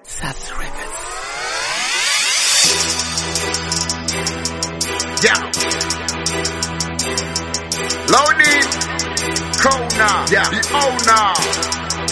Sats Records. Yeah. Loading. Kona. Yeah. The owner.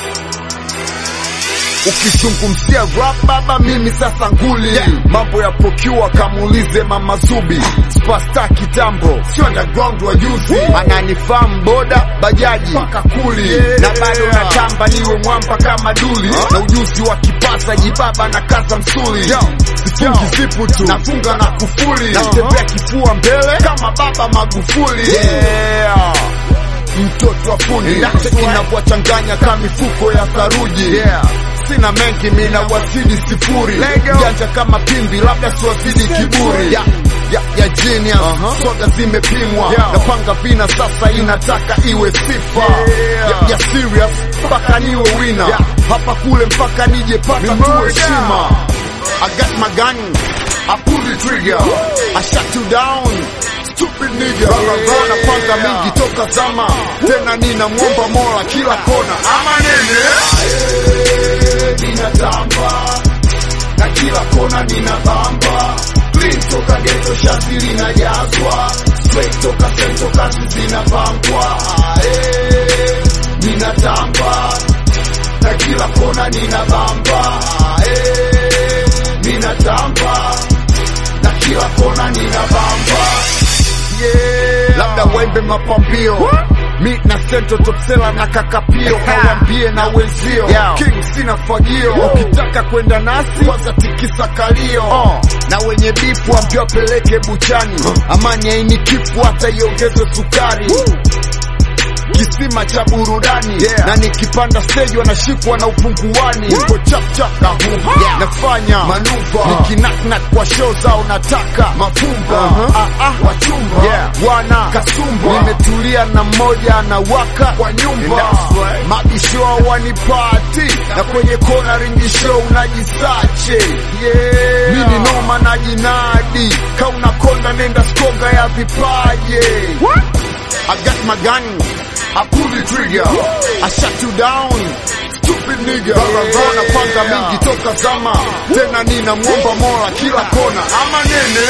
Ukizungumzia rap baba, mimi sasa nguli yeah. Mambo ya procure kamuulize mama Zubi, superstar kitambo, sio underground wa juzi, ananifahamu boda bajaji mpaka kuli yeah. Na bado natamba niwe mwamba kama duli huh? Na ujuzi wa kipasa jibaba na kaza msuli Yo. Sifungi zipu tu nafunga na kufuli natembea kifua mbele kama baba Magufuli yeah. Mtoto wa fundi inavyowachanganya kama mifuko ya saruji yeah. Sina mengi mina wazidi sifuri janja kama pimbi labda siwazidi kiburi ya, ya, ya genius uh -huh. Soga zimepimwa yeah. Napanga vina sasa inataka iwe sifa yeah. Ya, ya serious mpaka niwe wina yeah. Hapa kule mpaka nije pata kuheshima I got my gun I pull the trigger I shut you down stupid nigga yeah. Napanga mingi toka zama tena nina mwomba mola kila kona ama nene ninatamba na kila kona nina bamba clean toka geto shati linajazwa straight toka sento kazi zinapangwa eh, ninatamba na kila kona nina bamba eh, ninatamba na kila kona nina bamba yeah. labda wembe mapambio mi na sento topsela na kakapio kawambie na wenzio king sina fagio ukitaka kwenda nasi kwanza tikisa kalio uh. na wenye bifu ambio apeleke buchani uh. amani aini kifu hata iongezwe sukari Woo kisima cha burudani yeah. na nikipanda stage wanashikwa na upunguani ipo chapchap na huva yeah. nafanya manuva nikinaknak kwa show zao nataka mafumba uh -huh. ah, ah. wachumba yeah. wana kasumba nimetulia na mmoja anawaka kwa nyumba right. mabisho wanipati na kwenye kona ringisho unajisache yeah. mini noma na jinadi kauna konda nenda skonga ya vipaje What? I got my gun I pull the trigger I shut you down Stupid nigga yeah. Napanga mingi toka zama Tena nina mwomba mola kila kona Ama nene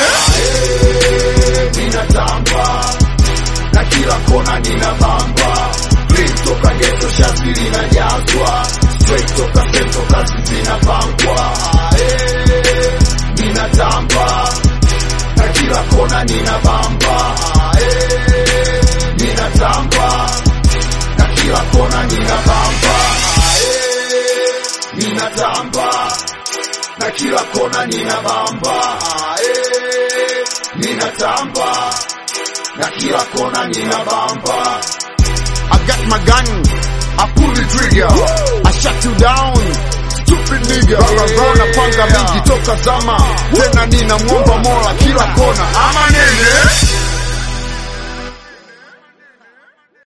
Ninatamba Na kila kona nina bamba Clean toka geto shati linajazwa Straight toka sento kazi zinapangwa eh, Ninatamba Na kila kona nina bamba eh, Ninatamba na kila kona nina bamba eh, ninatamba na kila kona nina bamba eh, ninatamba na kila kona nina bamba I got my gun I pull the trigger I shut you down stupid nigga yeah. Napanga mingi toka zama tena nina mwomba mola kila kona ama nene